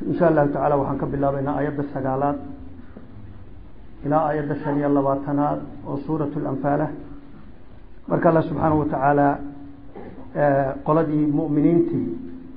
insha allahu tacaala waxaan ka bilaabaynaa aayadda sagaalaad ilaa aayadda shan iyo labaatanaad oo suurat lanfaalah marka alla subxaanahu watacaala qoladii mu'miniintii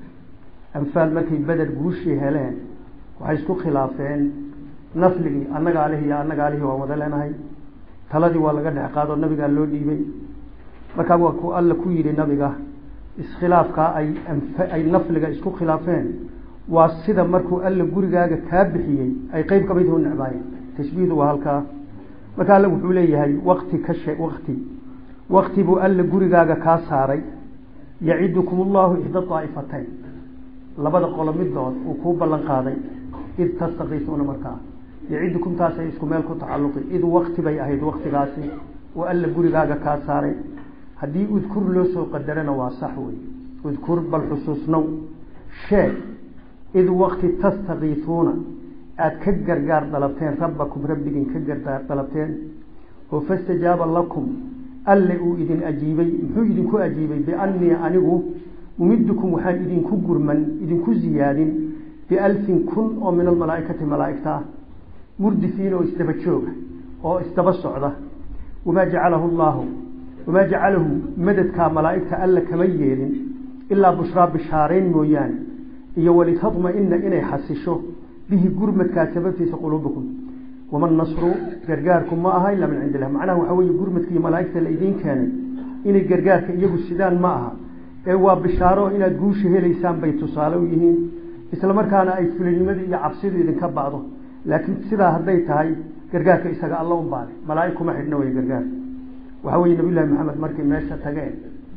anfaal markay beder guushii heleen waxay isku khilaafeen nafligii annaga alihi iyo annaga alihi waan wada leenahay taladii waa laga dhex qaadoo nabigaa loo dhiibay markaa waa ku alla ku yidhi nabiga iskhilaafkaa ay ay nafliga isku khilaafeen waa sida markuu alla gurigaaga kaa bixiyey ay qeyb kamid u necbaayeen tashbiihdu waa halkaa marka alla wuxuu leeyahay wakti ka she wakti wakti buu alla gurigaaga kaa saaray yacidukum allahu ixda daa'ifatayn labada qolo midood uu kuu ballan qaaday id tastakiisuuna markaa yacidukum taasay isku meel ku tacalluqi id wakti bay ahayd waktigaasi oo alla gurigaaga kaa saaray haddii udkur loo soo qadarana waa sax wey udkur bal xusuusnow sheeg id wakti tastakiisuuna aada ka gargaar dalabteen rabbakum rabbigin ka gargaar dalabteen oo fastajaaba lakum alle uu idin ajiibay muxuu idinku ajiibay biannii anigu mumidukum waxaan idinku gurman idinku ziyaadin bialfin kun oo min almalaaikati malaaigta ah murdifiin oo isdaba jooga oo isdaba socda wamaa jacalahu llahu wamaa jacalahu madadkaa malaaigta alla kama yeelin ilaa bushraa bishaareyn mooyaane iyo walitadma-ina inay xasisho bihi gurmadkaa sababtiisa quluubukum waman nasru gargaarku ma aha ilaa min cindi illah macnaha waxaa weeye gurmadkiiyo malaaigta la idiin keenay inay gargaarka iyagu sidaan ma aha ee waa bishaaro inaad guusha helaysaan bay tusaale u yihiin isla markaana ay fulinimadii iyo cabsidu idinka bacdo laakiin sidaa hadday tahay gargaarka isaga alla un baale malaaig kuma xidhna wey gargaar waxaa weye nabiy llahi maxamed markay meesha tageen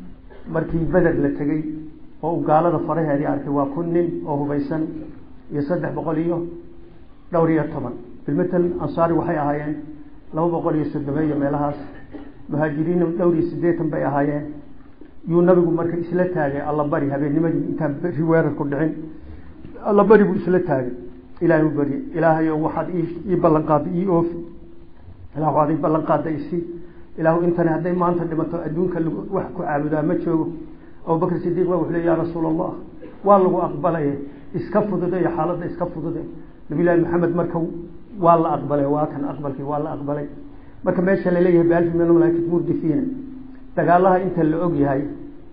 markii beder la tegey oo uu gaalada faraheedii arkay waa kun nin oo hubaysan iyo saddex boqol iyo dhowr iyo toban bilmatal ansaari waxay ahaayeen laba boqol iyo soddomeeyo meelahaas muhaajiriinna dhowr iyo siddeetan bay ahaayeen yuu nabigu marka isla taagay allabari habeennimadii intaan beri weerarku dhicin allabari buu isla taagay ilahay u barye ilaahayo waxaad ii ballan qaadda ii oofi ilah waxaad ii ballan qaadda isi ilaahu intani hadday maanta dhimato adduunka wax ku caabudaa ma joogo abubakr sidiiq ba wuxuu le ya rasuula allah waa lagu aqbalaye iska fudude iyo xaaladda iska fudude nabiy llahi maxamed marka waa la aqbalay waa kan aqbalkii waa la aqbalay marka meesha laleeyahay bialfi min malaaikati murdifiina dagaalaha inta la og yahay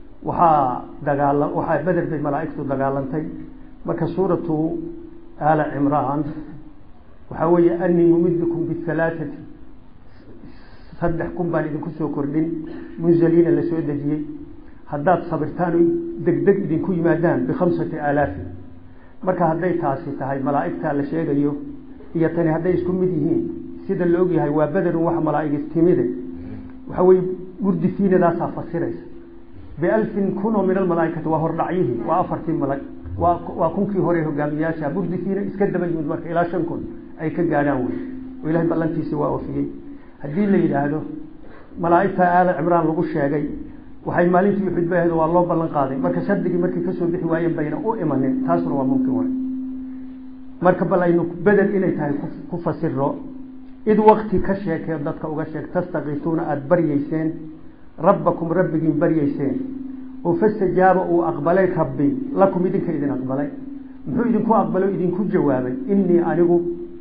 waxaa dagaala waxaa beder bay malaaigtu dagaalantay marka suuratu ala cimraan waxaa weeye anii mumidukum bihalaathati saddex kun baan idinku soo kordhin munzaliina la soo dejiyey haddaad sabirtaan oy degdeg idinku yimaadaan bikhamsati aalaafin marka hadday taasi tahay malaaigtaa la sheegayo iyo tani hadday isku mid yihiin sida la og yahay waa bederun wax malaaigi timide waxaa weye murdifiinadaasaa fasiraysa bialfin kun oo min almalaaikati waa hordhacyihii waa afartii malag waa waa kunkii hore hogaamiyaasha murdifiina iska daba yimid marka ilaa shan kun ay ka gaadhaan wey oo ilahay ballantiisi waa ofiyey haddii la yidhaahdo malaaigta aala cimraan lagu sheegay waxay maalintii uxud bay ahayd waa loo ballan qaaday marka shardigii markay kasoo bixi waayeen bayna u imanin taasuna waa mumkin way marka bal aynu beder inay tahay ku fasiro id wakti ka sheekee dadka uga sheeg tastakiisuuna aada baryeyseen rabbakum rabbigiin baryeyseen oo fastajaaba uu aqbalay rabbi lakum idinka idin aqbalay muxuu idinku aqbalay o idinku jawaabay inii anigu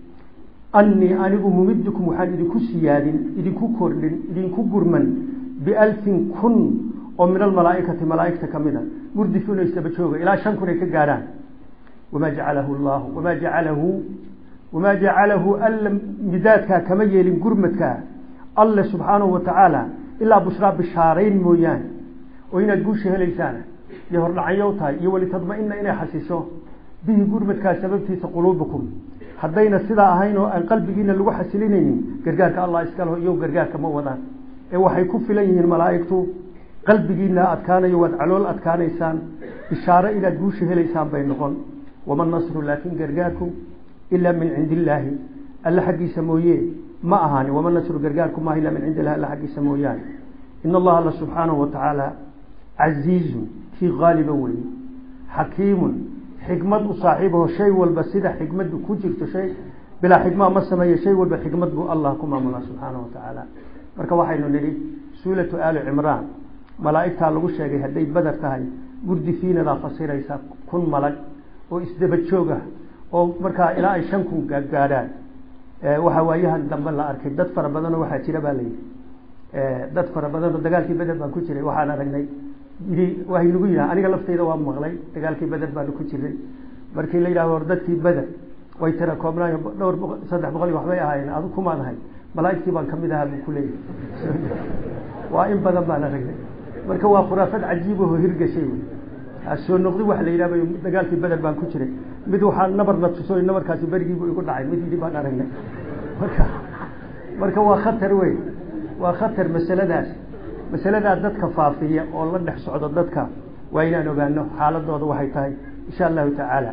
anii anigu mumidukum waxaan idinku siyaadin idinku kordhin idinku gurman bialfin kun oo min almalaaikati malaaigta kamid a murdifuuna isaba jooga ilaa shan kun ay ka gaadhaan wamaa jacalahu llahu wamaa jacalahu wamaa jacalahu alla midaadkaa kama yeelin gurmadkaa alle subxaanahu watacaala ilaa bushraa bishaarayn mooyaane oo inaad guusha helaysaana iyo hordhacyo tahay iyo walitadma-ina inay xasiso bihi gurmadkaa sababtiisa quluubukum haddayna sidaa ahayn oo aan qalbigiina lagu xasilinaynin gargaarka allah iskaleho iyo gargaarka ma wadaan ee waxay ku filan yihiin malaaigtu qalbigiina adkaanayo waad calool adkaanaysaan bishaaro inaad guusha helaysaan bay noqon wama nasru laakin gargaarku ilaa min cindi illaahi alla xaggiisa mooye ma ahaani wama nasru gargaarku maaha illa min cindi illahi alla xaggiisa mooyaane in allaha alla subxaanahu watacaala casiizun kii qaaliba weeye xakiimun xikmad u saaxiibaho shay walba sida xikmadu ku jirto shay bilaa xikmaa ma sameeye shay walba xikmad buu allah ku maamulaa subxaanahu watacaala marka waxaynu nidhi suuratu aali cimraan malaa'igtaa lagu sheegay hadday badar tahay gurdifiinadaa fasiraysa kun malag oo isdaba joog ah oo markaa ilaa ay shan kun gaadhaan waxa waayahan dambe la arkay dad fara badanoo waxaa jira baa layidhi dad fara badan oo dagaalkii beder baan ku jiray waxaan aragnay yidhi waa inagu yidhaha aniga laftayda waa maqlay dagaalkii beder baanu ku jiray markii la yidhahdo war dadkii beder way tira koobnaayo dhowr boqo saddex boqol iyo waxbay ahaayeen adu kumaan ahay malaaigtii baan kamid ahaa buu kuleeyahay waa in badan baan aragnay marka waa khuraafad cajiib oo hirgashay wey soo noqdi waxa la yidhahdo dagaalkii beder baan ku jiray mid waxaa nabarna tuso nabarkaasi berigiibu igu dhacay mid yidhi baan aragnay marka marka waa khatar wey waa khatar masaladaas masaladaa dadka faafiya oo la dhex socdo dadka waa inaan ogaano xaaladooda waxay tahay insha allahu tacaala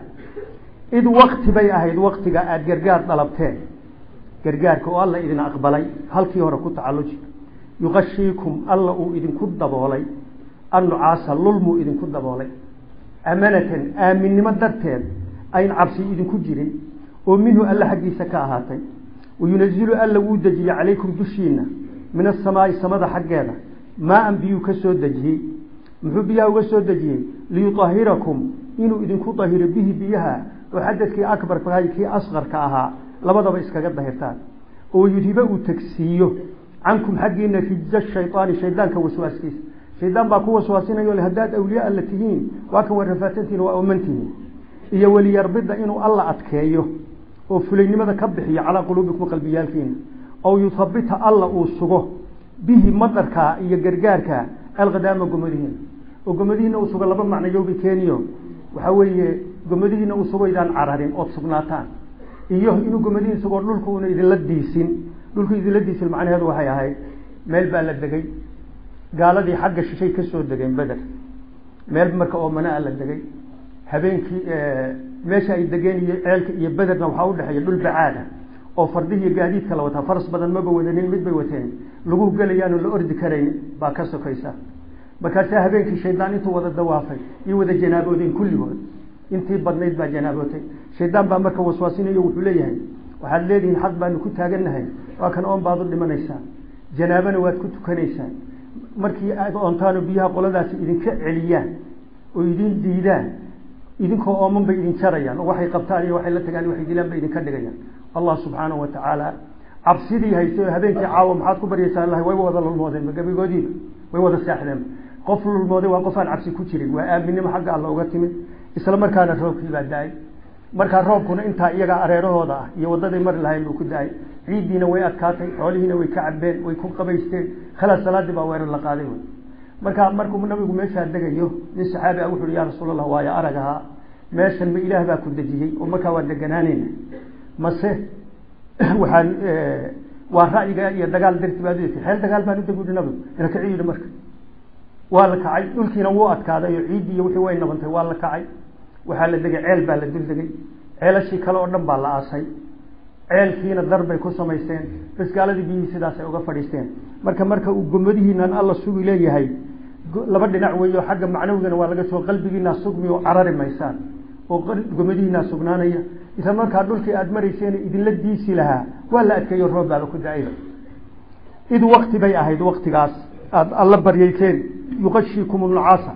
id wakti bay ahayd waktiga aada gargaar dalabteen gargaarka oo alla idin aqbalay halkii hore ku tacalluji yuqashiikum alla uu idinku daboolay annucaasa lulmuu idinku daboolay amanatan aaminnimo darteed ayn cabsi idinku jirin oo minhu alla xaggiisa ka ahaatay wayunazilu alla wuu dejiyey calaykum dushiina min asamaai samada xaggeeda maa-an biyuu ka soo dejiyey muxuu biyaha uga soo dejiyey liyuahirakum inuu idinku dahiro bihi biyaha oo xadadkii akbarka kii asqarka ahaa labadaba iskaga dahirtaan oo yudhiba uu tegsiiyo cankum xaggiina rijza shaydaani shaydaanka waswaaskiisa shaydaan baa ku waswaasinayo le haddaad awliya alla tihiin waa kan warafaatantihin waa omantihiin iyo weliyarbida inuu alla adkeeyo oo fulaynimada ka bixiyo calaa quluubikum qalbiyaalkiina ow yuthabita alla uu sugo bihi madarka iyo gargaarka alkhadaama gomadihiina oo gomadihiina uu sugo laba macno yowbi keniyo waxaa weeye gomadihiina uu sugo idaan cararin ood sugnaataan iyo inuu gomadihiin sugo dhulku una idinla diisin dhulku idinla diisin macnaheedu waxay ahayd meel baa la degay gaaladii xagga shishay ka soo degeen beder meel marka oo manaa la degay habeenkii meesha ay degeen iyo ceelka iyo bederna waxaa udhexeeya dhul bacaada oo fardihiiyo gaadiidka la wataa faras badan maba wadanin mid bay wateen lagu gelayaanu la ordi karayn baa ka sokaysa markaasaa habeenkii shaydaan intuu wada dawaafay iyo wada janaaboodeen kulligood intii badnayd baa janaabootay shaydaan baa marka waswaasinayo wuxuu leeyahay waxaad leedihiin xaq baanu ku taagannahay waa kan oon baad u dhimanaysaan janaabana waad ku tukanaysaan markii aad oontaano biyaha qoladaasi idinka celiyaan oo idin diidaan idinkoo ooman bay idin jarayaan oo waxay qabtaan iyo waxay la tagaan waxay dilaan bay idinka dhigayaan allah subxaanahu wa tacaala cabsidii hayse habeenkii caawa maxaad ku baryaysaa lahay way wada lulmoodeen gabigoodiiba way wada seexdeen qof lulmooday waa qof aan cabsi ku jirin waa aaminimo xagga alla uga timid isla markaana roobkii baa da-ay markaa roobkuna intaa iyagaa areerahooda ah iyo wadaday mari lahayn buu ku da-ay ciiddiina way adkaatay xoolihiina way ka cabeen way ku qabaysteen khalaas salaadii baa weerar la qaaday wy markaa markuu nabigu meeshaa degayo nin saxaabi ah wuxu uhi yaa rasuul allah waayo arag ahaa meeshan ma ilaah baa ku dejiyey oo markaa waa deganaaneyna mase waxaan waa ra'yiga iyo dagaal darti baad u xeel dagaal baan udeg uhi nabigu ina kaci yidhi marka waa la kacay dhulkiina wuu adkaaday oo ciiddii iyo wixii way nabantay waa la kacay waxaa la degay ceel baa la dul degay ceelashii kale oo dhan baa la aasay ceelkiina dar bay ku samaysteen bas gaaladii biyihii sidaasay uga fadhiisteen marka marka uu gomadihiinan alla sugi leeyahay laba dhinac weeyo xagga macnawigana waa laga soo qalbigiinaa sugmi oo carari maysaan oo gomadihiinaa sugnaanaya isla markaa dhulkii aada marayseen idinla diisi lahaa waa la adkeeyo roob baaba ku da-ayba id wakti bay ahayd waktigaas aada alla baryayseen yuqashiikum nucaasa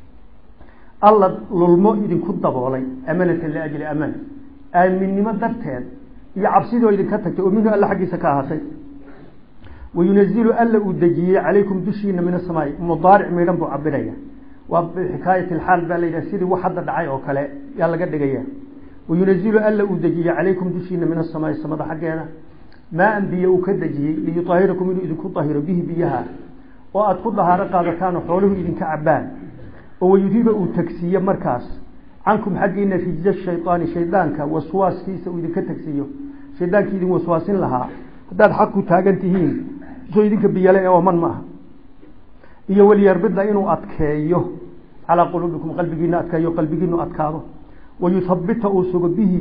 alla lulmo idinku daboolay amanatan liajli amana aaminnimo darteed iyo cabsidoo idinka tagtay oo minhu alla xaggiisa ka ahaatay wayunazilu alla uu dejiyey calaykum dushiina min asamaai mudaaric midhan buu cabiraya waa xikaayat alxaal baa la yidhaha sidii wax hadda dhacay oo kale yaa laga dhigaya wayunazilu alla uu dejiyey calaykum dushiina min asamaai samada xaggeeda maa-an biyo uu ka dejiyey liyuahirakum inuu idinku dahiro bihi biyaha oo aada ku dahaaro qaadataan oo xooluhu idinka cabaan oo wayuhiba uu tagsiiyo markaas cankum xaggiina rijza shaydaani shaydaanka waswaaskiisa uu idinka tagsiiyo shaydaankii idin waswaasin lahaa haddaad xaq ku taagan tihiin soo idinka biyale ee ooman ma aha iyo weliyarbida inuu adkeeyo calaa quluubikum qalbigiina adkeeyo qalbigiinu adkaado wayuthabita uu sugo bihi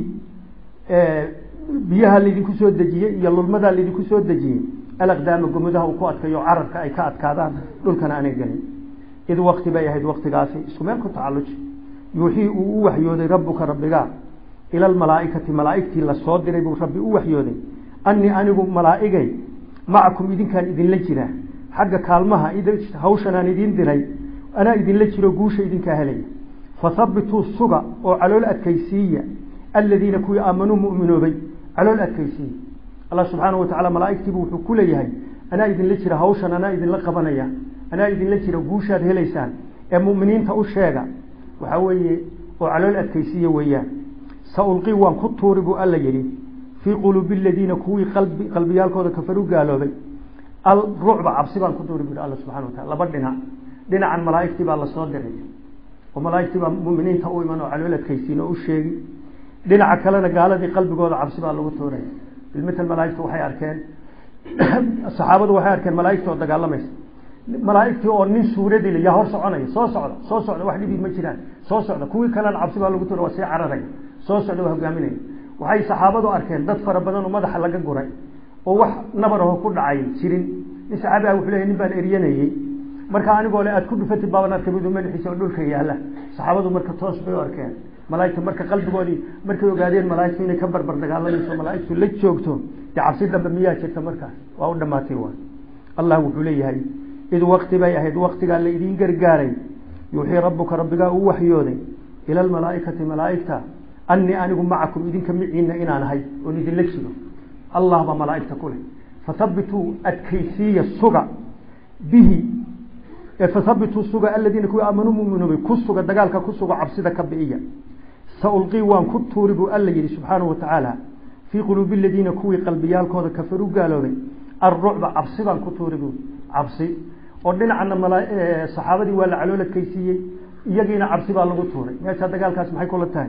biyaha laydinku soo dejiyey iyo lulmadaa laydinku soo dejiyey alaqdaama gomodaha uu ku adkeeyo cararka ay ka adkaadaan dhulkana aanay gelin id wakti bay ahayd waktigaasi isku meel ku tacalluji yuuxii uu u waxyooday rabbuka rabbiga ila almalaaikati malaaigtii lasoo diray buu rabbi u waxyooday annii anigu malaaigay macakum idinkaan idinla jira xagga kaalmaha hawshanaan idiin diray anaa idinla jiro guusha idinkaa helaya fathabituu suga oo calool adkaysiiya aladiina kuwii aamanuu mu'minoobay calool adkaysiiyey allah subxaanahu watacala malaaigtiibu wuxuu ku leeyahay anaa idinla jira hawshan anaa idinla qabanaya anaa idinla jira guushaad helaysaan ee mu'miniinta u sheega waxaa weeye oo calool adkaysiiya weeyaan sa ulqii waan ku tuuri buu alla yidhi fii quluubi aladiina kuwii qalbi qalbiyaalkooda kafaru gaaloobay alrucba cabsi baan ku tuuri bu alla subxana watacala laba dhinac dhinacan malaaigtii baa lasoo diray oo malaaigtii baa muminiinta u iman oo calool adkaysiin oo u sheegi dhinaca kalena gaaladii qalbigooda cabsi baa lagu tuuray bilmatal malaaigtu waxay arkeen saxaabadu waxay arkeen malaaigta oo dagaalamaysa malaaigtii oo nin suuradila yaa hor soconaya soo socda soo socda wax dhibi ma jiraan soo socda kuwii kalena cabsi baa lagu tuuray waa sii cararaya soo socda waa hogaaminaya waxay saxaabadu arkeen dad fara badan oo madaxa laga guray oo wax nabaraho ku dhacay jirin nin saxaabi ah wuxuu leeyahy nin baan eryanayey marka anigoo le aad ku dhufatid baaban arkay midu madaxiisa oo dhulka yaala saxaabadu marka toos bay u arkeen malaaigta marka qalbigoodii markay ogaadeen malaaigtu inay ka barbar dagaalamayso malaaigtu la joogto dee cabsi dambe miyaa jirta markaas waa u dhamaatay waay allah wuxuu leeyahay id wakti bay ahayd waktigaa la idiin gargaaray yuuxii rabbuka rabbigaa uu waxyooday ila almalaaikati malaaigta annii anigu macakum idinka miciina inaan ahay oon idinla jiro allah baa malaaigta ku leh fathabituu adkaysiiya suga bihi fathabituu suga aladiina kuwii aamanuu muminuubay ku suga dagaalka ku suga cabsida ka bi'iya saulqii waan ku tuuri buu alla yidhi subxaanahu watacaala fii quluubi aladiina kuwii qalbiyaalkooda kafaru gaaloobay alrucba cabsi baan ku tuuri buu cabsi oo dhinacana saxaabadii waa la calool adkaysiiyey iyagiina cabsi baa lagu tuuray meesha dagaalkaas maxay kula tahay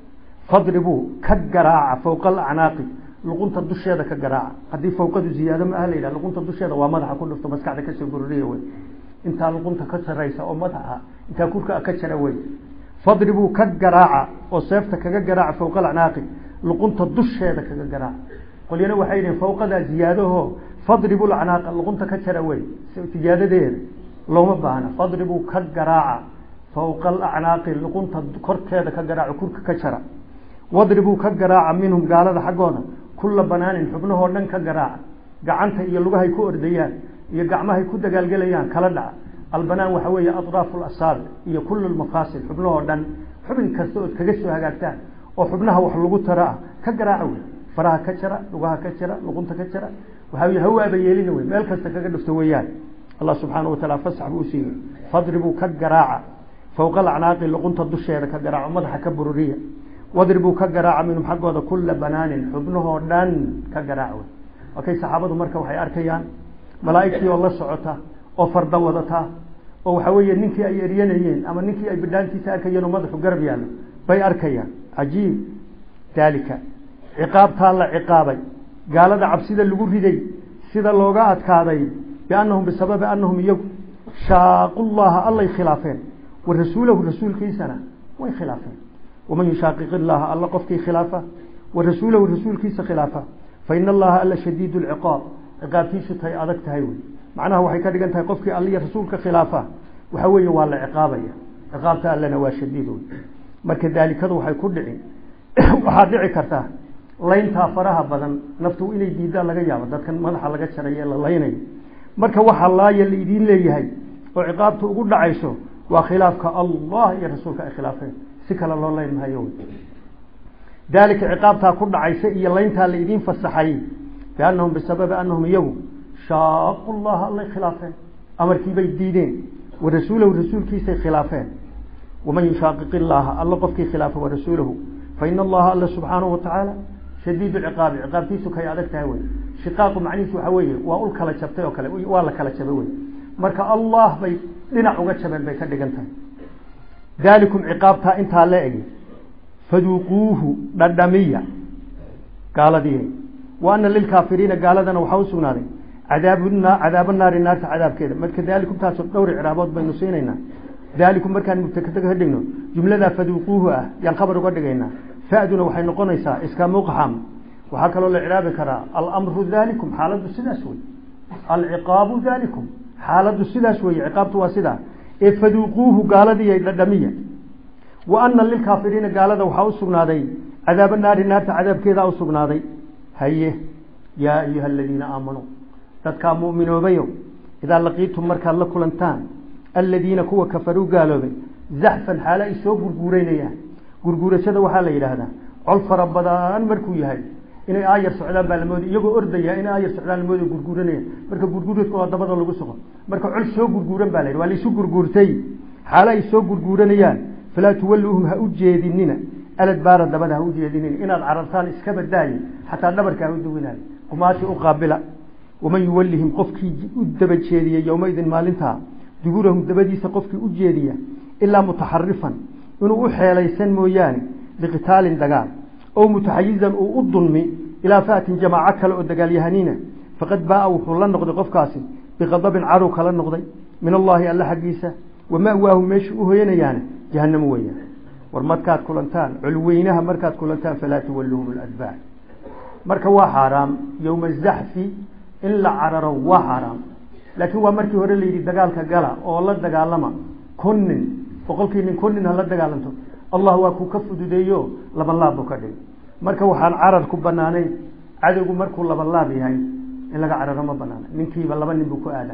fadribuu ka garaaca fowqa alacnaaqi luqunta dusheeda ka garaaca haddii fawqadu ziyaado ma aha la yidhah luqunta dusheeda waa madaxa ku dhufto maskaxda kasoo gururiya wey intaa luqunta ka saraysa oo madaxa intaa kurka ka jara wey fadribuu ka garaaca oo seefta kaga garaaca fowqa alacnaaqi luqunta dusheeda kaga garaaca qolyana waxay yihiin fawqadaa ziyaadaho fadribu lacnaaqa luqunta ka jara wey ziyaadadeeda looma baahna fadribuu ka garaaca fowqa alacnaaqi luqunta korkeeda ka garaaco kurka ka jara wadribuu ka garaaca minhum gaalada xaggooda kulla banaanin xubnahoo dhan ka garaaca gacanta iyo lugahay ku ordayaan iyo gacmahay ku dagaalgelayaan kala dhaca albanaan waxa weeye atraafu lasaabic iyo kullu lmafaasil xubnahoo dhan xubin kasta ood kaga soo hagaagtaan oo xubnaha wax lagu taro ah ka garaaca wey faraha ka jara lugaha ka jara luqunta ka jara waxaa hawaaba yeelina wey meel kasta kaga dhufto weeyaan allah subxaana wataala fasax buu usiiyey fadribuu ka garaaca fowqa alacnaaqi luqunta dusheeda ka garaaco madaxa ka bururiya wadribuu ka garaaca minhum xaggooda kulla banaanin xubnahoo dhan ka garaac wey okay saxaabadu marka waxay arkayaan malaa'igtii oo la socota oo farda wadata oo waxa weeye ninkii ay eryanayeen ama ninkii ay bidhaantiisa arkayeen oo madaxu garab yaallo bay arkayaan cajiib daalika ciqaabtaa la ciqaabay gaalada cabsida lagu riday sida looga adkaaday biannahum bisababi annahum iyagu shaaqu llaha allay khilaafeen wa rasuulahu rasuulkiisana way khilaafeen waman yushaaqiq illaha alla qofkii khilaafa wa rasuulahu rasuulkiisa khilaafa fa ina allaha alla shadiid lciqaab ciqaabtiisu tahay adag tahay wey macnaha waxay ka dhigan tahay qofkii alliya rasuulka khilaafa waxa weeye waa la ciqaabaya ciqaabta allana waa shadiid wey marka daalikadu waxay ku dhici waxaa dhici karta layntaa faraha badan naftu inay diidaan laga yaabo dadkan madaxa laga jarayo la laynayo marka waxaa laaya la idiin leeyahay oo ciqaabta ugu dhacayso waa khilaafka allah iyo rasuulka ay khilaafeen si kale loo layn mahayo daalika ciqaabtaa ku dhacaysa iyo layntaa la idiin fasaxay biannahum bisababi annahum iyagu shaaqu llaha allay khilaafeen amarkiibay diideen wa rasuulahu rasuulkiisay khilaafeen waman yushaaqiq illaaha alla qofkii khilaafa wa rasuulahu fa ina allaha alla subxaanahu watacaala shadiid ciqaabi ciqaabtiisu kay adag tahay wey shiqaaqu macnihiisu waxa weeye waa ul kala jabtay oo kale waa la kala jabay wey marka allah bay dhinac uga jabeen bay ka dhigan tahay daalikum ciqaabtaa intaa la egi faduuquuhu dhadhamiya gaaladii wa ana lilkaafiriina gaaladana waxaa usugnaaday cadaabna cadaaba naari naarta cadaabkeeda marka daalikum taasoo dhowr icraabood baynu siinaynaa daalikum markaan mubtakada ka dhigno jumladaa faduuquuhu ah yaan khabar uga dhigaynaa faduna waxay noqonaysaa iska muqxam waxaa kaloo la icraabi karaa alamru dalikum xaaladdu sidaas wey alciqaabu dalikum xaaladdu sidaas weye ciqaabtu waa sidaa ee faduuquuhu gaaladiiy dhadhamiya wa ana lilkaafiriina gaalada waxaa usugnaaday cadaaba naari naarta cadaabkeedaa usugnaaday haye yaa ayuha aladiina aamanuu dadkaa mu'minoobayo idaa laqiitum markaad la kulantaan aladiina kuwa kafaruu gaaloobay zaxfan xaalo ay soo gurguureynayaan gurguurashada waxaa la yidhaahdaa col fara badan markuu yahay inay aayar socdaan baa lamoodi iyagoo ordaya inay aayar socdaan lamoodi gurguuranaya marka gurguuradka waa dabada lagu soco marka col soo gurguuran baa la yidhi waa laisu gurguurtay xaalo ay soo gurguuranayaan falaa tuwalluuhum ha u jeedinina aladbaara dabada ha u jeedinina inaad carartaan iska badaaye xataa dhabarka ha u duwinaayo qumaasi u qaabila waman yuwallihim qofkii u daba jeediya yowmaidin maalintaa duburahum dabadiisa qofkii u jeediya ilaa mutaxarifan inuu u xeelaysan mooyaane liqitaalin dagaal ow mutaxayizan uu u dulmi ilaa faatin jamaaco kale oo dagaalyahaniina faqad baaa wuxuu la noqday qofkaasi biqadabin cadow kala noqday min allaahi alla xaggiisa wama'waahu meesha u hoyanayaana jahanamo weeyaan war markaad kulantaan colweynaha markaad kulantaan falaa tuwalluhum ladbaar marka waa xaaraam yowma zaxfi in la cararo waa xaaraam laakiin waa markii hore layidhi dagaalka gala oo la dagaalama kun nin boqolkii nin kun nin hala dagaalanto allah waa kuu ka fududeeyo laba laab buu ka dhigay marka waxaan carar ku banaanayn cadowgu markuu laba laab yahay in laga cararo ma banaana ninkiiba laba nin buu ku aadaa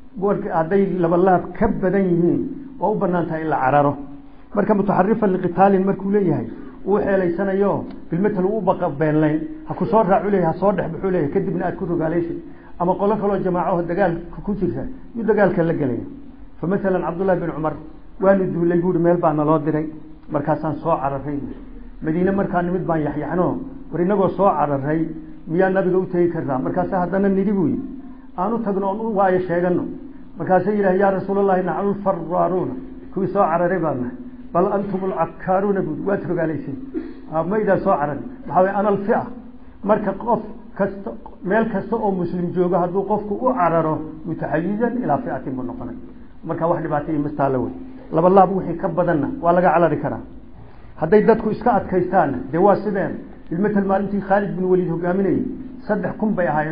hadday laba laab ka badan yihiin waa u banaan tahay in la cararo marka mutaxarifan liqitaalin markuu leeyahay uu xeelaysanayo bilmatal uu baqa beenlayn ha ku soo raacu leeyahay ha soo dhex baxuu leeyahay kadibna aad ku rogaalaysid ama qolo kaloo jamaacaho dagaalka ku jirta yuu dagaalka la gelaya fa masalan cabdullahi bin cumar waanu duulay buuhi meel baa naloo diray markaasaan soo cararay madiine markaa nimid baan yaxyaxno war inagoo soo cararay miyaa nabiga u tegi kartaa markaasa haddana nidhi buyi aan u tagno oon u waayo sheegano markaasa yidhaha yaa rasuulallahi naxnu lfaraaruuna kuwii soo cararay baan nahay bal antum alcakaaruuna buui waad rogaalaysay maydaan soo cararay maxaa way ana alfia marka qof kasta meel kasta oo muslim joogo hadduu qofku u cararo mutaxayizan ilaa fiatin buu noqonay marka wax dhibaata iyo mastaala wey laba laab wixii ka badanna waa laga carari karaa hadday dadku iska adkaystaanna dee waa sideen bilmatal maalintii khaalid bin waliid hogaaminayay saddex kun bay ahaayeen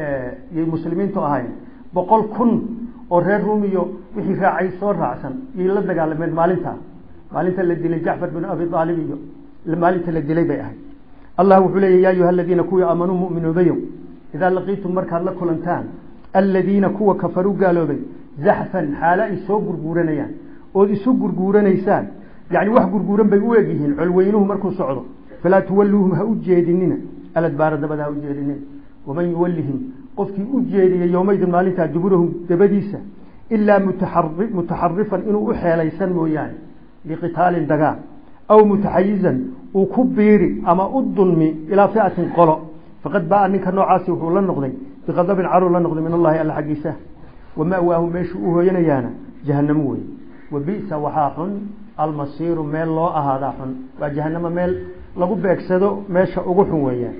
yay muslimiintu ahaayeen boqol kun oo reer ruumiyo wixii raacay soo raacsan yay la dagaalameen maalintaa maalinta la dilay jacfar bin abi aalib iyo maalinta la dilay bay ahayd allah wuxuu leeya ya ayuha aladiina kuwii aamanuu mu'minoobayow idaa laqiitum markaad la kulantaan aladiina kuwa kafaruu gaaloobay zaxfan xaalo ay soo gurguuranayaan ood isu gurguuranaysaan yani wax gurguuran bay u egyihiin colweynuhu markuu socdo falaa tuwalluuhum ha u jeedinina aladbaara dabada ha u jeedinina waman yuwallihim qofkii u jeediyay yowmaydin maalintaa duburahum dabadiisa ilaa mutaxarifan inuu u xeelaysan mooyaane liqitaalin dagaal aw mutaxayizan uu ku biiri ama u dulmi ilaa fiatin qolo faqad baa ninka noocaasi wuxuu la noqday biqadabin caruu la noqday min allahi alla xaggiisa wama'waahu meeshuu u hooyanayaana jahanamo wey wa bisa waxaa xun almasiiru meel loo ahaadaa xun waa jahanamo meel lagu beegsado meesha ugu xun weeyaan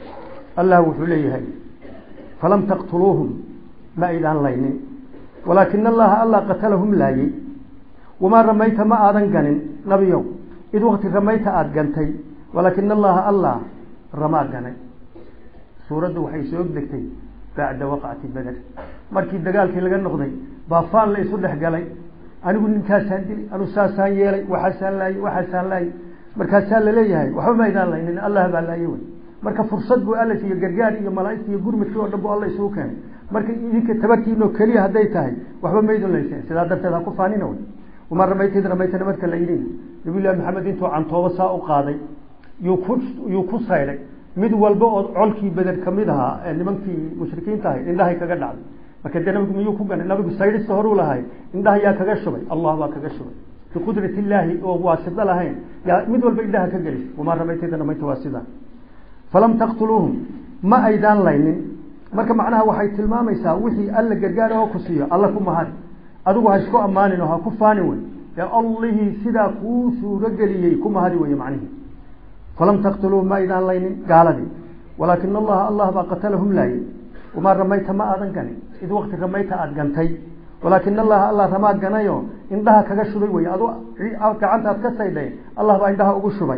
allah wuxuu leeyahay falam taqtuluuhum ma aydaan laynin walaakina allaha allah qatalahum laayey wamaa ramayta ma aadan ganin nabiyow id wakti ramayta aada gantay walaakina allaha allah ramaa ganay suuraddu waxay soo degtay bacda waqcati beder markii dagaalkii laga noqday baa faan la isu dhex galay anigu ninkaasaan dili anu saasaan yeelay waxaasaan laayey waxaasaan laayey markaasaa laleeyahay waxba ma aydaan laynin allah baa laayey wey marka fursad buu alla siiye gargaar iyo malaaigta iyo gurmadkii oo dhan bu alla isugu keenay marka idinka tabartiinoo keliya hadday tahay waxba maydun layseen sidaa darteed ha ku faanina wey wamaa ramayta id ramayta marka la yidhi nabiyullahi maxamed intuu cantoobo saa u qaaday yuu ku yuu ku saydhay mid walba oo colkii beder kamid ahaa ee nimankii mushrikiinta ahay indhahay kaga dhacday marka dee nabigu miyuu ku ganay nabigu saydhista horuu lahay indhaha yaa kaga shubay allah baa kaga shubay biqudrat illaahi oo waasida lahayn yaa mid walba indhaha ka gelisay wamaa ramayta id ramayta waa sidaa falam taqtuluuhum ma aydaan laynin marka macnaha waxay tilmaamaysaa wixii alla gargaara oo ku siiyo alla ku mahad adigu ha isku ammaanin oo ha ku faanin wey ee allihii sidaa kuu suurogeliyey ku mahadi weye macnihii falam taqtuluuhum ma aydaan laynin gaaladii walaakina allaha allah baa qatalahum laayey wamaa ramayta ma aadan ganin id wakti ramayta aada gantay walaakina allaha allah ramaa ganayo indhaha kaga shubay wey adu gacantaad ka saydhay allah baa indhaha ugu shubay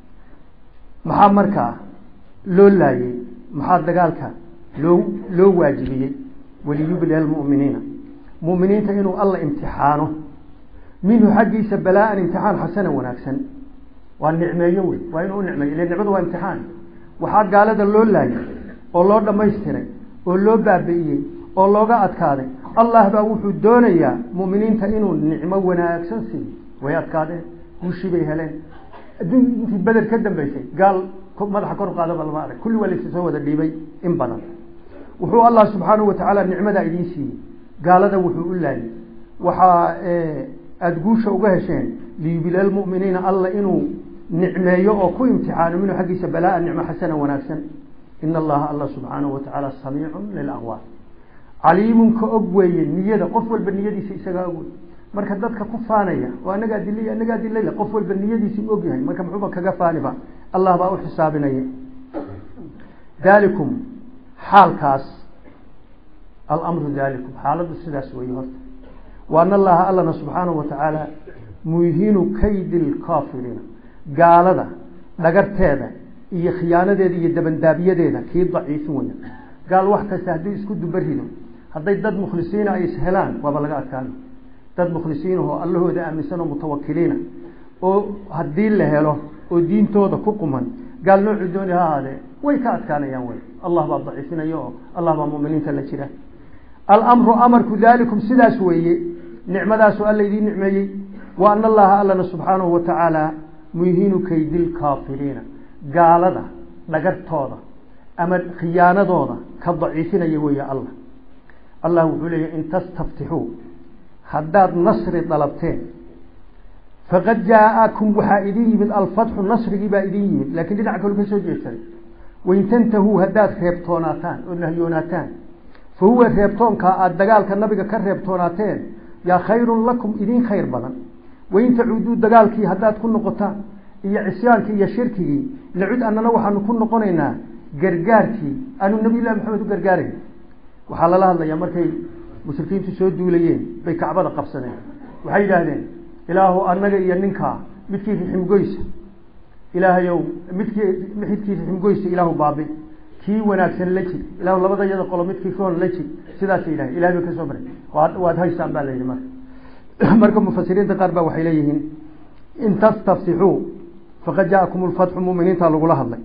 maxaa markaa loo laayey maxaa dagaalka loo loo waajibiyey waliyublia almu'miniina mu'miniinta inuu alla imtixaano minhu xaggiisa balaa-an imtixaan xasana wanaagsan waa nicmeeyo wey waa inuu u nicmeeyo ile nicmadu waa imtixaan waxaa gaalada loo laayay oo loo dhammaystiray oo loo baabi'iyey oo looga adkaaday allah baa wuxuu doonayaa mu'miniinta inuu nicmo wanaagsan siiyo way adkaadeen guushii bay heleen adduun intii beder ka dambeysay gaal madaxa kor qaadaba lama arag kulli waa laysa soo wada dhiibay in badan wuxuu allah subxaanahu watacaala nicmadaa idiin siiyey gaalada wuxuu u laayay waxaa aada guusha uga hesheen liyubila lmuminiina alla inuu nicmeeyo oo ku imtixaano minhu xaggiisa balaa nicmo xasana wanaagsan in allaha alla subxaanahu watacaala samiicun lilaqwaal caliimun ka og weeye niyada qof walba niyadiisa isagaa og wey marka dadka ku faanaya oo anagaa dilay anagaa dilay qof walba niyadiisa u og yahay marka muxuuba kaga faaniba allah baa u xisaabinaya dalikum xaalkaas alamru dalikum xaaladu sidaas weeye horta wa an allaha allana subxaanahu watacaala muhinu kaydi lkaafiriina gaalada dhagarteeda iyo khiyaanadeeda iyo dabandaabiyadeeda kii daciifin weya gaal wax kasta haddii isku dubarido hadday dad mukhlisiina ay ishelaan waaba laga adkaana dad mukhlisiinahoo allahooda aaminsan oo mutawakiliina oo haddii la helo oo diintooda ku quman gaal noocii dooni ha ahaadee way ka adkaanayaan wey allah baa daciifinaya oo allah baa muminiinta la jira alamru amarku dalikum sidaas weeye nicmadaasu alla idiin nicmeeyey wa ana allaha allana subxaanahu watacaala muhinu kaydi lkaafiriina gaalada dhagartooda ama khiyaanadooda ka daciifinaya weeye allah allah wuxuu leeyahy in tastaftixuu haddaad nasri dalabteen faqad jaa-akum waxaa idin yimid alfatxu nasrigii baa idin yimid lakiin dhinaca kalu ka soo jeedsaday wain tantahuu haddaad reebtoonaataan oo nahyoonataan fa huwa reebtoonkaa aada dagaalka nabiga ka reebtoonaateen yaa khayrun lakum idin khayr badan wain tacuuduu dagaalkii haddaad ku noqotaan iyo cisyaankii iyo shirkigii nacud annana waxaanu ku noqonaynaa gargaarkii aanu nabiy llahi maxamed u gargaarayn waxaa lala hadlayaa markay mushrikiintu soo duulayeen bay kacbada qabsadeen waxay yidhaahdeen ilaahu annaga iyo ninkaa midkii riximgoysa ilaahayow midkii midkii riximgoysa ilaahu baabi kii wanaagsan la jir ilahu labada yada qolo midkii roon la jir sidaasay yidhahdeen ilahay bay ka soo baray waad waad haysaan baa la yidhi marka marka mufasiriinta qaar baa waxay leeyihiin in tastaftixuu faqad jaakum lfatxu muminiintaa lagula hadlay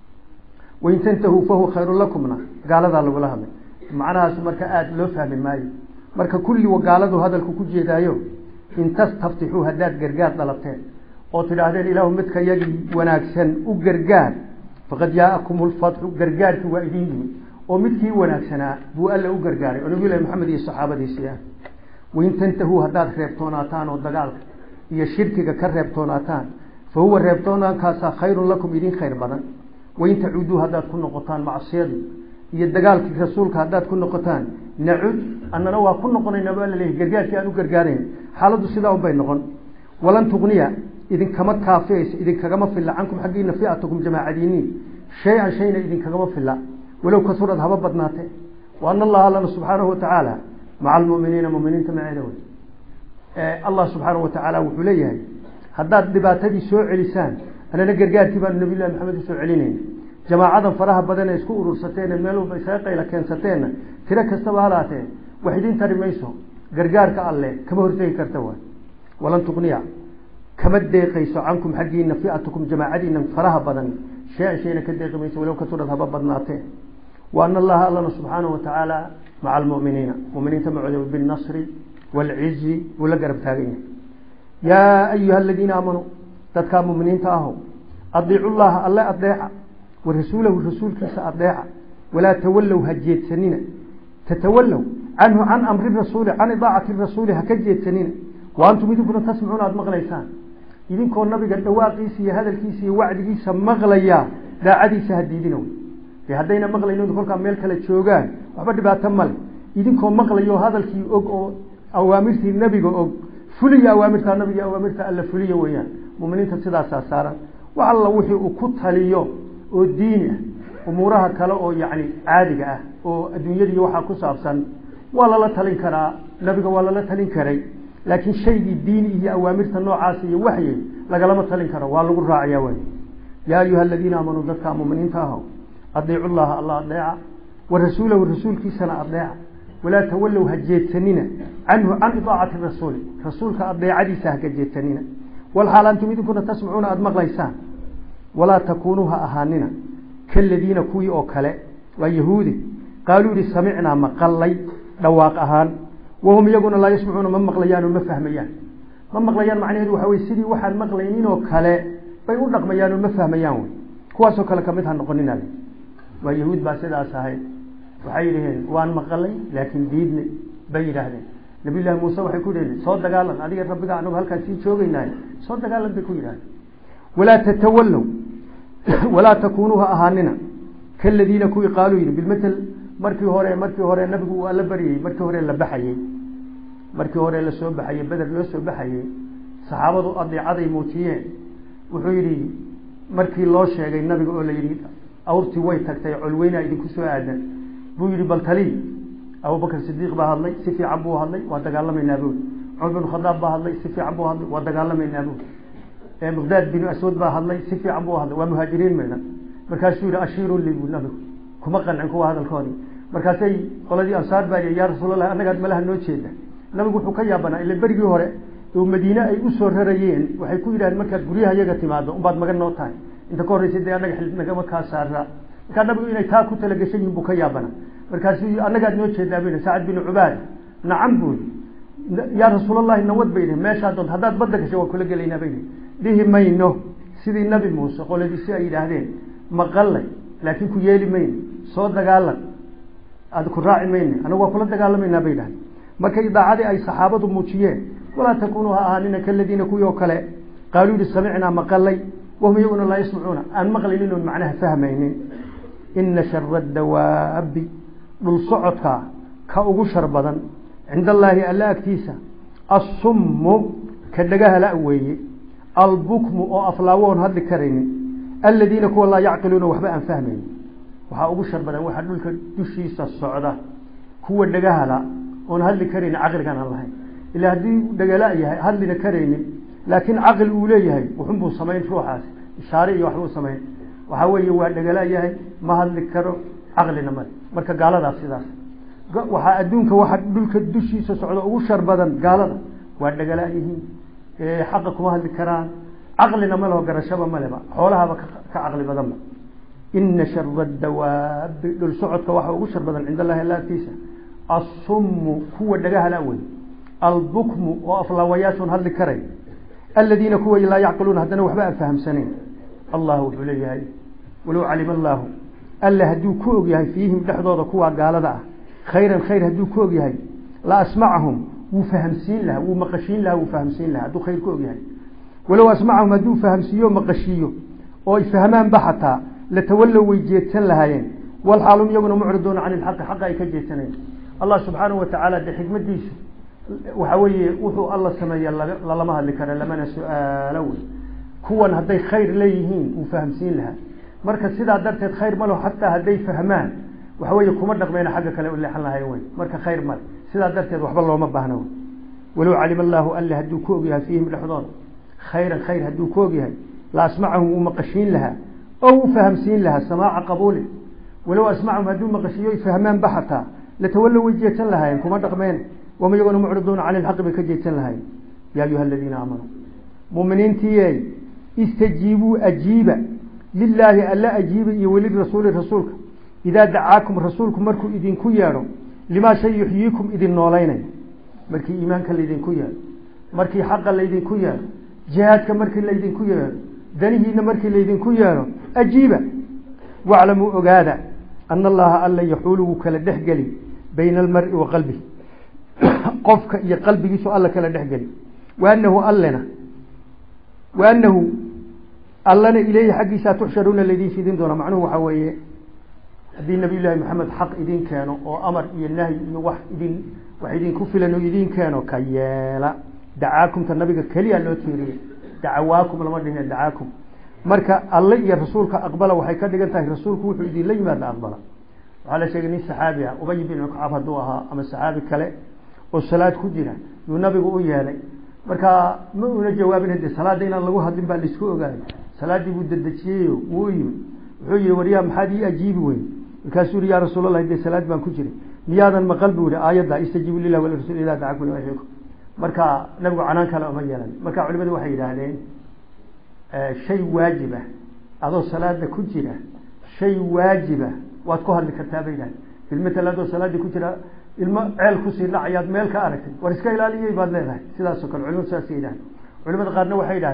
wain tantahuu fahuwa khayrun lakumna gaaladaa lagula hadlay macnahaas marka aada loo fahmi maayo marka kulli gaaladu hadalku ku jeedaayo in tastaftixuu haddaad gargaar dalabteen oo tidhaahdeen ilaahu midka yagii wanaagsan u gargaar faqad jaakum lfatxu gargaarkii waa idin yimid oo midkii wanaagsanaa buu alla u gargaaray oo nabiy lahi maxamed iyo saxaabadiisii ah wain tantahuu haddaad reebtoonaataan oo dagaalka iyo shirkiga ka reebtoonaataan fa huwa reebtoonaankaasaa khayrun lakum idin khayr badan wain tacuuduu haddaad ku noqotaan macsiyadii iyo dagaalkii rasuulka haddaad ku noqotaan nacud annana waa ku noqonayna baa la leeyahy gargaarkii aan u gargaarayn xaaladdu sidaa un bay noqon walan tugniya idinkama kaafiyaysa idinkagama filla cankum xaggiina fiatukum jamaacadiiniin shay-an shayna idinkagama filla walow kasurad haba badnaatee wa ana allaha allana subxaanahu watacaala maca almuminiina muminiinta maceeda wey allah subxaanahu watacaala wuxuu leeyahay haddaad dhibaatadii soo celisaan anana gargaarkii baanu nabiy llahi maxamed usoo celinayna jamaacadan faraha badan ee isku urursateen meel walba isaga qayla keensateenna tiro kastaba halaatee wax idin tari mayso gargaarka alle kama hortegi karta waay walan tuqniya kama deeqayso cankum xaggiina fiatukum jamaacadiina faraha badan shay-an shayna ka deeqi mayso walow kasurad haba badnaatee wa ana allaha allana subxaanahu watacaala maca almuminiina muminiinta macooda binnasri waalcizi buu la garab taagan yahay yaa ayuha aladiina aamanuu dadkaa muminiinta aho adiicu llaha alle adeeca wa rasuulahu rasuulkiisa adeeca walaa tawallow ha jeedsanina tatawallow canhu can amri rasuuli can idaacati rasuuli ha ka jeedsanina wa antum idinkuna tasmacuuna aada maqlaysaan idinkoo nabiga dhawaaqiisa iyo hadalkiisa iyo wacdigiisa maqlaya daacadiisa ha diidina wey de haddayna maqlayno kolkaa meel kale joogaan waxba dhibaato male idinkoo maqlayo hadalkii og oo awaamirtii nebiga og fuliya awaamirta nabiga awaamirta alla fuliya weeyaan muminiinta sidaasaa saaran wax alla wixii uu ku taliyo oo diini ah umuuraha kale oo yacni caadiga ah oo adduunyadii waxaa ku saabsan waa lala talin karaa nabiga waa lala talin karay laakiin shaygii diini iyo awaamirta noocaas iyo waxyi lagalama talin karo waa lagu raacaya way yaa ayuha aladiina aamanuu dadka muminiinta aho adiicu llaha alla adeeca wa rasuulahu rasuulkiisana adeeca walaa tawallow ha jeedsanina canhu can idaacati rasuuli rasuulka adeecadiisa haka jeedsanina walxaal antum idinkuna tasmacuuna aada maqlaysaan walaa takuunuu ha ahaanina kaladiina kuwii oo kale waa yahuudi qaaluu yihi samicnaa maqallay dhawaaq ahaan wahum iyaguna laa yasmacuuna ma maqlayaan oo ma fahmayaan ma maqlayaan macnaheedu waxa wey sidii waxaan maqlaynin oo kale bay u dhaqmayaan oo ma fahmayaan wey kuwaasoo kale kamid ha noqonina waa yahuud baa sidaas ahayd waxay yidhaheen waan maqalay laakiin diidnay bay yidhaahdeen nabiy llaahi muuse waxay ku yidhahdeen soo dagaalan adiga rabbiga anagu halkaan sii joogaynahay soo dagaalan bay ku yidhahdeen walaa tatawallow walaa takunuu ha ahaanina kaladiina kuwii qaaluu yidhi bilmatel markii hore markii hore nabigu uu alla baryayey markii hore la baxayey markii hore lasoo baxayey beder loo soo baxayey saxaabadu adeecaday muujiyeen wuxuu yidhi markii loo sheegay nabiga oo la yidhi awrtii way tagtay colweynaa idinku soo aadan buu yidhi bal tali abubakr sidiiq baa hadlay si fiican buu hadlay waa dagaalamaynaa buuri cumar bin khadaab baa hadlay si fiican buu hadlay waa dagaalamaynaa buuri miqdaad binu aswad baa hadlay si fiican buu hadlay waa muhaajiriin maydhan markaasuu yihi ashiiruu li bu nabigu kuma qancin kuwa hadalkoodii markaasay qoladii ansaar baa yii yaa rasuulallah annagaad malaha noo jeeda nabigu wuxuu ka yaabanaa ila berigii hore oo madiine ay usoo rarayeen waxay ku yidhahdeen markaad guryaha yaga timaado unbaad magan noo tahay inta ka horreysay dee annaga xil nagama kaa saaraa markaa nabigu inay taa ku talagashan yihin buu ka yaabana markaasuu annagaad noo jeedaa bu sacad binu cubaad nacam buuri yaa rasuulallahi nawad bay yihi meeshaa doonta haddaad badda gashay waan kula gelaynaa bay yihi dhihi mayno sidii nabi muuse qoladiisi ay yidhaahdeen maqallay laakiin ku yeeli mayno soo dagaalan aad ku raaci mayne anagu waa kula dagaalamaynaa bay yidhahdeen markay daacadii ay saxaabadu muujiyeen walaa takunuu ha ahaanina kaladiina kuwii oo kale qaaluu yihi samicnaa maqalay wahum iyaguna laa yasmacuuna aan maqlaynin oon macnaha fahmaynin ina shara dawaabi dhul socodka ka ugu shar badan cinda allaahi alla agtiisa assummu ka dhagahala weeye albukmu oo aflaawoon hadli karaynin aladiina kuwa laa yacqiluuna waxba aan fahmaynin waxaa ugu shar badan waxaa dhulka dushiisa socda kuwa dhagahala oon hadli karaynin caqligan aan lahayn ila haddii dhagala yahay hadlina karaynin laakiin caqli uu leeyahay wuxunbuu samayn ruuxaasi ishaare iyo waxbuu samayn waxaa weeye waa dhagala yahay ma hadli karo caqlina male marka gaaladaas sidaas waxaa adduunka waxa dhulka dushiisa socda ugu shar badan gaalada waa dhagala yihiin xaqa kuma hadli karaan caqlina maleho garashaba maleba xoolahaba ka caqli badanba ina shara dawaabi dhul socodka waxa ugu shar badan cinda allahi alla agtiisa assummu kuwa dhagahala wey albukmu oo aflaawayaashoon hadli karay aladiina kuwa laa yacqiluuna haddana waxba aan fahamsanayn allah wuxuu leeyahay walow calima allaahu alla hadduu ku og yahay fiihim dhexdooda kuwa gaalada ah khayran khayr hadduu ku og yahay la asmacahum wuu fahamsiin lahaa wuu maqashiin lahaa wuu fahamsiin lahaa hadduu khayr ku og yahay walow asmacahum hadduu fahamsiiyo maqashiiyo oo ay fahmaanba xataa latawallow way jeedsan lahaayeen walxaalum iyaguna mucriduuna cani ilxaqi xaqa ay ka jeedsanayn allah subxaanahu watacaala de xikmadiisu waxa weeye wuxuu alla sameeya lalama hadli kara lamana su-aalo wey kuwan hadday khayr leeyihiin wuu fahamsiin lahaa marka sidaa darteed khayr malo xataa hadday fahmaan waxa weeye kuma dhaqmeyna xagga kale u leexan lahayn wey marka khayr male sidaa darteed waxba looma baahna wey walow calima allaahu alle hadduu ku ogyahay fiihim dhexdooda khayran khayr hadduu ku ogyahay la asmacahum wuu maqashiin lahaa oo wuu fahamsiin lahaa samaaca qabuulin walow asmacahum hadduu maqashiiyo ay fahmaanba xataa latawallow way jeedsan lahaayeen kuma dhaqmeen wama iyaguna mucriduuna cani ilxaqi bay ka jeedsan lahayen yaa ayuha aladiina aamanuu muminiintiiyey istajiibuu ajiiba lilaahi alla ajiiba iyo welirasuuli rasuulka idaa dacaakum rasuulku markuu idinku yeedho limaa shay yuxyiikum idin noolaynay markii iimaanka laydinku yeedho markii xaqa laydinku yeedho jihaadka markii laydinku yeedho danihiina markii laydinku yeedho ajiiba waclamuu ogaada ana allaha alla yaxuulu wuu kala dhexgeli bayna almari wa qalbihi qofka iyo qalbigiisu alla kala dhexgeli waanahu allena waanahu allana ileyhi xaggiisaa tuxsharuuna laydin fidin doona macnuhu waxaa weeye haddii nabiy llaahi maxamed xaq idin keeno oo amar iyo nahyi iyo wax idin wax idinku filan oo idin keeno ka yeela dacaakumta nabiga keliya loo tiiriyey dacawaakum lama dhihine dacaakum marka alle iyo rasuulka aqbala waxay ka dhigan tahay rasuulku wuxuu idinla yimaada aqbala waxaa la sheegay nin saxaabi ah ubay bin kacab hadduu ahaa ama saxaabi kale oo salaad ku jira yuu nabigu u yeelay marka ma una jawaabin hade salaada inaan lagu hadlin baa laisku ogaayo salaadii buu dedejiyeyo wuu u yimi wuxuu yihi waryaa maxaad ii ajiibi weyn markaasuu yihi ya rasuulallah dee salaad baan ku jiray miyaadan maqal buu yihi aayadda istajiibu lilah walirasuul idaa dacakum lima yuxyikum marka nabigu canaan kale uma yeelan marka culimadu waxay yidhaahdeen shay waajiba adoo salaada ku jira shay waajiba waad ku hadli kartaa bay yidhahdeen bilmatal adoo salaadii ku jira ilmo ceel kusii dhacayaad meel ka aragtay war iska ilaaliyey baad leedahay sidaasoo kale culimadu saasay yidhahdeen culimada qaarna waxay yidhahdeen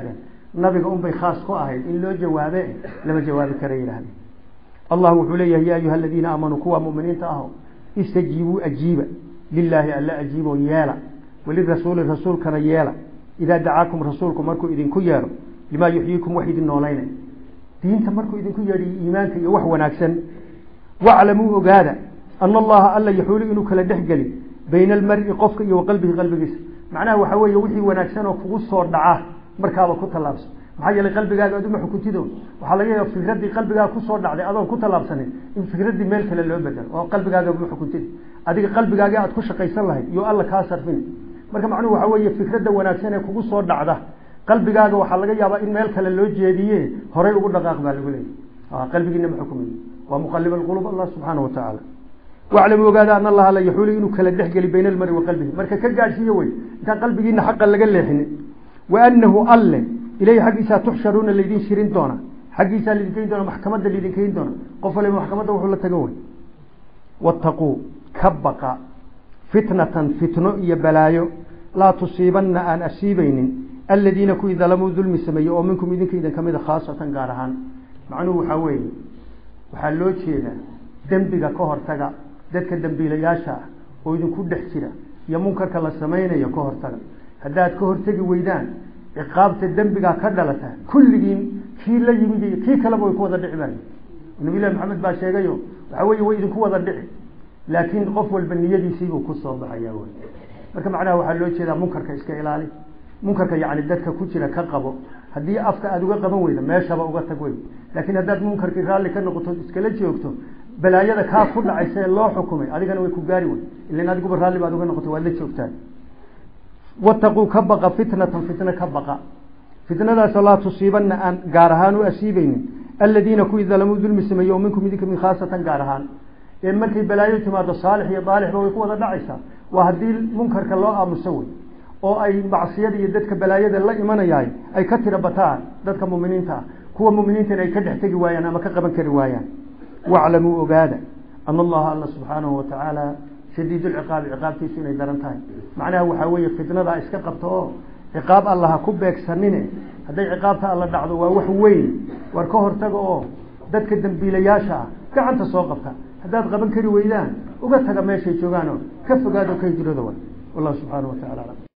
nabiga unbay khaas ku ahayd in loo jawaabe lama jawaabi kara yidhahde allah wuxuu leeyahay ya ayuha aladiina aamanuu kuwa muminiinta aho istajiibuu ajiiba lilaahi alla ajiiboo yeela walirasuuli rasuulkana yeela idaa dacaakum rasuulku markuu idinku yeedho limaa yuxyiikum wax idin noolaynay diinta markuu idinku yeedhiyo iimaanka iyo wax wanaagsan waclamuu ogaada ana allaha alla yaxuulu inuu kala dhexgeli bayna almari qofka iyo wa qalbihi qalbigiisa macnaha waxaa weeye wixii wanaagsan oo kugu soo dhaca markaaba ku tallaabsan maxaa yeelay qalbigaaga aduma xukuntido waxaa laga yaaba fikraddii qalbigaaga kusoo dhacday adoon ku tallaabsanin in fikraddii meel kale loo bedelo oo qalbigaaga uma xukuntid adiga qalbigaagi aad ku shaqaysan lahayd iyo alla kaa sarfin marka macnuhu waxaa weeye fikradda wanaagsan ee kugu soo dhacda qalbigaaga waxaa laga yaabaa in meel kale loo jeediye horay ugu dhaqaaq baa lagu leeyay qalbigiina ma xukumiy waa muqalib alqulub allah subxaana watacaala waclamu ogaada ana allaha la yaxuulu inuu kala dhexgeli bayna almari wa qalbihi marka ka gaadhsiiyo wey intaan qalbigiina xaqa laga leexinin wa anahu alle ilayhi xaggiisaa tuxsharuuna laydin shirin doona xaggiisaa laydin keyn doona maxkamadda laydin keyn doona qof waliba maxkamadda wuxuu la tagan wey wattaquu ka baqa fitnatan fitno iyo balaayo laa tusiibanna aan asiibaynin aladiina kuwii dalamuu dulmi sameeyey oo minkum idinka idin kamida khaasatan gaar ahaan macnuhu waxaa weeye waxaa loo jeedaa dembiga ka hortaga dadka dembiilayaasha ah oo idinku dhex jira iyo munkarka la samaynayo ka hortaga haddaad ka hortegi weydaan ciqaabta dembigaa ka dhalata kulligiin kii la yimid iyo kii kaleba way ku wada dhici baayo nabilahi maxamed baa sheegayo waxaa weeye way idinku wada dhici laakiin qof walba niyadiisiibuu kusoo baxaya wy marka macnaha waxaa loo jeedaa munkarka iska ilaali munkarka yani dadka ku jira ka qabo haddii afka aada uga qaban weyda meeshaba uga tag wey laakiin haddaad munkarkii raalli ka noqoto iskala joogto balaayada kaa ku dhacaysa ee loo xukumay adigana way ku gaari wey ilan adiguba raalli baad uga noqoto waad la joogtaan wataquu ka baqa fitnatan fitna ka baqa fitnadaasoo laa tusiibanna aan gaar ahaan u asiibeynin aladiina kuwii dalamuu dulmi sameeyey oo minkum idinka min khaasatan gaar ahaan ee markay balaayo timaado saalix iyo daalixba way ku wada dhacaysaa waa haddii munkarka loo aamuso wey oo ay macsiyada iyo dadka balaayada la imanayahay ay ka tira bataan dadka muminiinta ah kuwa muminiintana ay ka dhex tegi waayaan ama ka qaban kari waayaan waclamuu ogaada ana allaha alla subxaanahu watacaala shadiid lciqaabi ciqaabtiisu inay daran tahay macnaha waxaa weeye fitnadaa iska qabto oo ciqaab alla ha ku beegsanine hadday ciqaabta alla dhacdo waa wax weyn war ka hortaga oo dadka dembiilayaasha ah gacanta soo qabta haddaad qaban kari weydaan uga taga meeshay joogaan oo ka fogaado ka hijrooda way wallahu subxaana wa tacala alam